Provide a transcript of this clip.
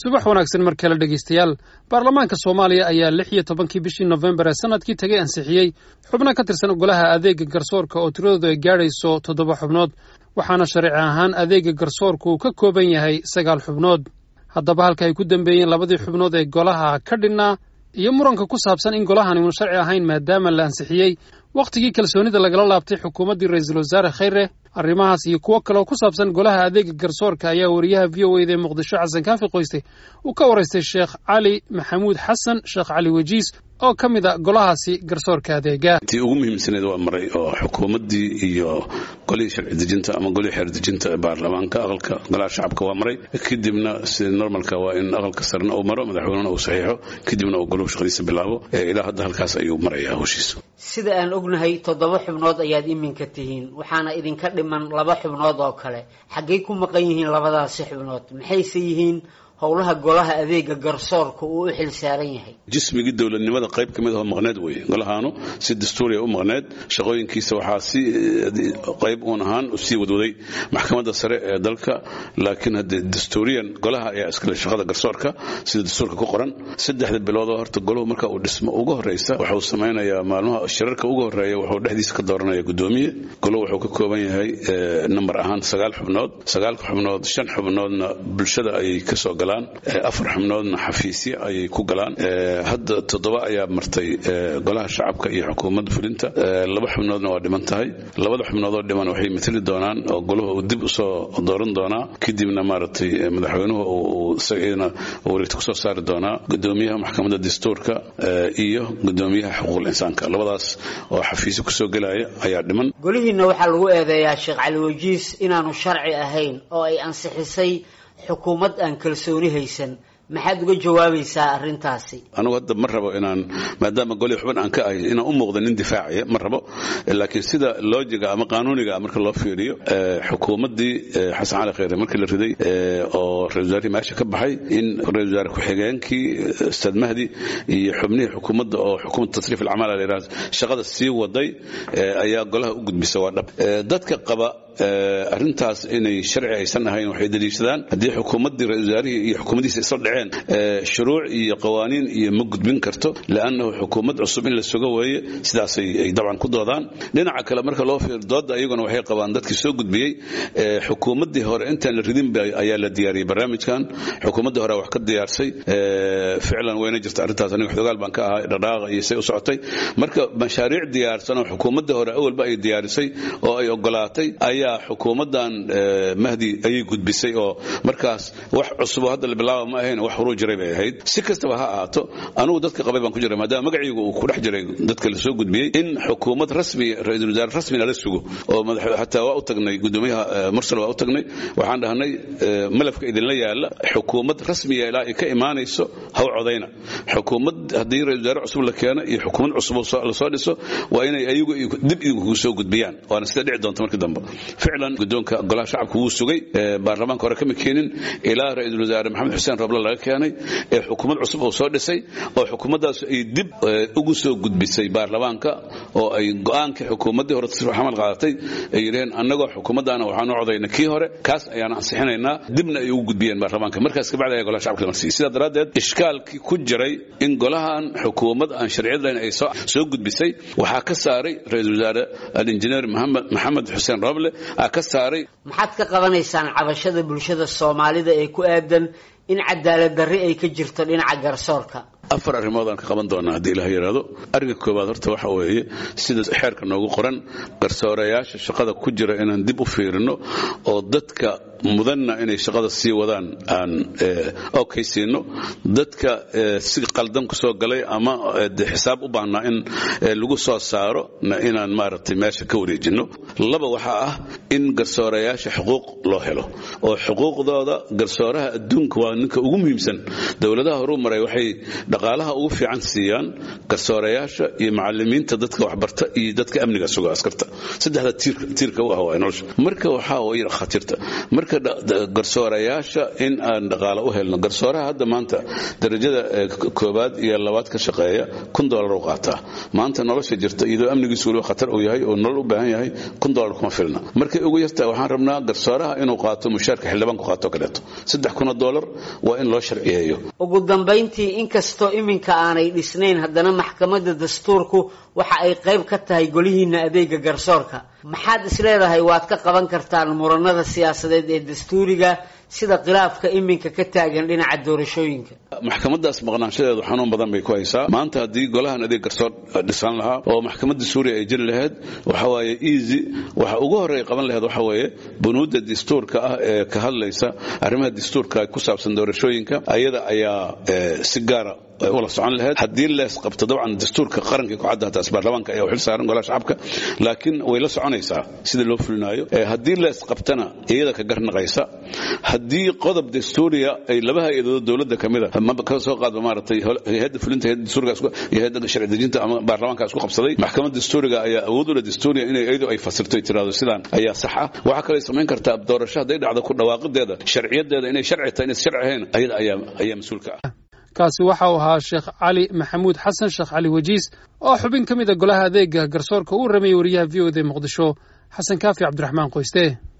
subax wanaagsan mar kale dhegaystayaal baarlamaanka soomaaliya ayaa lix iyo tobankii bishii nofembar ee sanadkii tagay ansixiyey xubno ka tirsan golaha adeega garsoorka oo tiradoodu ay gaadhayso toddoba xubnood waxaana sharci ahaan adeega garsoorka uu ka kooban yahay sagaal xubnood haddaba halka ay ku dambeeyeen labadii xubnood ee golaha ka dhinnaa iyo muranka ku saabsan in golahani uun sharci ahayn maadaama la ansixiyey wakhtigii kalsoonida lagala laabtay xukuumaddii ra-iisul wasaare khayre arrimahaas iyo kuwo kaleoo ku saabsan golaha adeega garsoorka ayaa wariyaha v o eda ee muqdisho xasan kaafi qoyste uu ka waraystay sheekh cali maxamuud xasan sheekh cali wejiis oo ka mid a golahaasi garsoorka adeega tii ugu muhiimsaneed waa maray oo xukuumaddii iyo golihii sharci dejinta ama golihii xeer dejinta ee baarlamaanka aqalka golaha shacabka waa maray kadibna sida normalka waa in aqalka sarena uu maro madaxweynena uu saxiixo kadibna uu goluhu shaqadiisa bilaabo ilaa hadda halkaas ayuu marayaa howshiisa sida aan ognahay toddoba xubnood ayaad iminka tihiin waxaana idinka dhiman laba xubnood oo kale xaggay ku maqan yihiin labadaasi xubnood maxayse yihiin howlaha golaha adeega garsoorka uu u xil saaran yahay jismigii dowladnimada qayb ka mid ahoo maqneed weeye golahaanu si dastuuriya u maqneed shaqooyinkiisa waxaa si qayb uun ahaan sii wadwaday maxkamadda sare ee dalka laakiin haddee dastuuriyan golaha ayaa iskale shaqada garsoorka sida dastuurka ku qoran saddexda biloodoo horta goluhu marka uu dhismo ugu horreysa wuxuu samaynayaa maalmaha shirarka ugu horreeya wuxuu dhexdiisa ka dooranaya guddoomiye goluhu wuxuu ka kooban yahay nambar ahaan sagaal xubnood sagaalka xubnood shan xubnoodna bulshada ayay kasoo galaan afar xubnoodna xafiisya ayay ku galaan hadda toddoba ayaa martay golaha shacabka iyo xukuumadda fulinta laba xubnoodna waa dhiman tahay labada xubnoodoo dhiman waxay matali doonaan oo goluhu uu dib usoo dooran doonaa kadibna maaragtay madaxweynuhu uu isagana wareegta kusoo saari doonaa gudoomiyaha maxkamadda dastuurka iyo gudoomiyaha xuquuqul insaanka labadaas oo xafiisyo kusoo gelaya ayaa dhiman golihiina waxaa lagu eedeeyaa sheekh cali wajiis inaanu sharci ahayn oo ay ansixisay xukuumad aan kalsooni haysan maxaad uga jawaabaysaa arrintaasi anugu hadda ma rabo inaan maadaama golii xubin aan ka ahay inaan u muuqda nin difaacaya ma rabo laakiin sida loojiga ama qaanuuniga marka loo fiiriyo xukuumaddii xasan cali khayre markii la riday oo ra-isul wasaarihii meesha ka baxay in ra-isul wasaare ku-xigeenkii ustaad mahdi iyo xubnihii xukuumadda oo xukuumadda tasriif alcamaal la yidhahdo shaqada sii waday ayaa golaha u gudbisa waa dhab dadka qaba arrintaas inay sharci aysan ahayn waxay daliishadaan haddii xukuumaddii ra-isul wasaarihii iyo xukuumaddiisa isla dhaceen shuruuc iyo qawaaniin iyo ma gudbin karto liannahu xukuumad cusub in la sugo weeye sidaasay ay dabcan ku doodaan dhinaca kale marka loo fiir dooda iyaguna waxay qabaan dadkii soo gudbiyey xukuumaddii hore intaan la ridin ayaa la diyaariyey barnaamijkan xukuumaddii hore wax ka diyaarsay ficlan wayna jirta arrintaas aniga xogaal baan ka ahaa dhaqaaqa iyo say u socotay marka mashaariic diyaarsan oo xukuumaddii hore awalba ay diyaarisay oo ay ogolaatay ayaa xukuumaddan mahdi ayay gudbisay oo markaas wax cusub hadda la bilaaba ma ahayn wax horuu jiray bay ahayd si kastaba ha ahaato anugu dadka qabay baan ku jiray maadaama magacaygu uu ku dhex jiray dadka la soo gudbiyey in xukuumad rasmi ra-iisul wasaare rasmina la sugo oo xataa waa u tagnay gudoomiyaha mursal waa u tagnay waxaan dhahnay malafka idinla yaala xukuumad rasmiya ilaa ay ka imaanayso haw codayna xukuumad haddii ra-isul wasaare cusub la keeno iyo xukuumad cusub la soo dhiso waa inay ayagu dib idinku soo gudbiyaan waana sida dhici doonta markii dambe ficlan gudoonka golaha shacabka wuu sugay baarlamaanka hore kama keenin ilaa ra-iisul wasaare maxamed xuseen roble laga keenay ee xukuumad cusub uu soo dhisay oo xukuumaddaas ay dib ugu soo gudbisay baarlamaanka oo ay go-aankii xukuumaddii hore tasriif xamal qaadatay ay yidhaheen annagoo xukuumaddaana waxaanu codayna kii hore kaas ayaan ansixinaynaa dibna ay ugu gudbiyeen baarlamaanka markaas kabacdi ayaa golaha shacabka la marsiiyey sidaa daraaddeed ishkaalkii ku jiray in golahan xukuumad aan sharciyad lahayn ay soo gudbisay waxaa ka saaray ra-iisul wasaare alinjineer maxamed xuseen roble aa ka saaray maxaad ka qabanaysaan cabashada bulshada soomaalida ee ku aadan in cadaalad darri ay ka jirto dhinaca garsoorka afar arrimood aan ka qaban doonaa haddii ilaah yidhaahdo arrinka koowaad horta waxa weeye sida xeerka noogu qoran garsoorayaasha shaqada ku jira inaan dib u fiirino oo dadka mudanna inay shaqada sii wadaan aan okaysiino dadka si qaldan ku soo galay ama de xisaab u baahnaa in lagu soo saaro inaan maaragtay meesha ka wareejino laba waxaa ah in garsoorayaasha xuquuq loo helo oo xuquuqdooda garsooraha adduunka waa ninka ugu muhiimsan dowladaha horuu maray waxay dhaqaalaha ugu fiican siiyaan garsoorayaasha iyo macalimiinta dadka waxbarta iyo dadka amniga suga askarta saddexda tiirka u ah waa nolosha marka waxaa way khatirta marka garsoorayaasha in aan dhaqaale u helno garsooraha hadda maanta darajada koobaad iyo labaad ka shaqeeya kun dolar u qaataa maanta nolosha jirta iyadoo amnigiisu waliba khatar uu yahay oo nolol u baahan yahay kun dolar kuma filna markay ugu yartaa waxaan rabnaa garsooraha inuu qaato mushaarka xildhibaanku qaato kaleeto saddex kun oo dolar waa in loo sharciyeeyo ugu dambayntii inkastoo iminka aanay dhisnayn haddana maxkamadda dastuurku waxa ay qayb ka tahay golihiina adeega garsoorka maxaad isleedahay waad ka qaban kartaan muranada siyaasadeed ee dastuuriga sida khilaafka iminka ka taagan dhinaca doorashooyinka maxkamadaas maqnaanshadeedu xanuun badan bay ku haysaa maanta haddii golahan adeeg garsoor dhisan lahaa oo maxkamadda suuriya ay jiri lahayd waxa waaye easy waxa ugu horreeya qaban lahayd waxa weeye bunuudda dastuurka ah ee ka hadlaysa arrimaha dastuurka ku saabsan doorashooyinka ayada ayaa si gaara ula socon lahayd haddii lees qabto dabcan dastuurka qarankii ku cadda taas baarlamaanka ayaa xil saaran golaha shacabka laakiin way la soconaysaa sida loo fulinaayo haddii lees qabtana iyada ka garnaqaysa haddii qodob dastuuriya ay laba hay-adood dowladda ka mid a ka soo qaadba maaragtay hay-adda fulinta hay-adda dastuuriga iyo hay-adda sharci dejinta ama baarlamaanka isku qabsaday maxkamadda dastuuriga ayaa awood u leh dastuuriya inay iyadu ay fasirto ay tiraahdo sidaan ayaa sax ah waxaa kaloo samayn kartaa doorasho hadday dhacdo ku dhawaaqideeda sharciyadeeda inay sharci tahay inay sharci ahayn ayada ayaa ayaa mas-uulka ah kaasi waxa uu ahaa sheekh cali maxamuud xasan sheekh cali wajiis oo xubin ka mid a golaha adeega garsoorka uu rameeyey wariyaha v o d muqdisho xasan kaafi cabdiraxmaan qoyste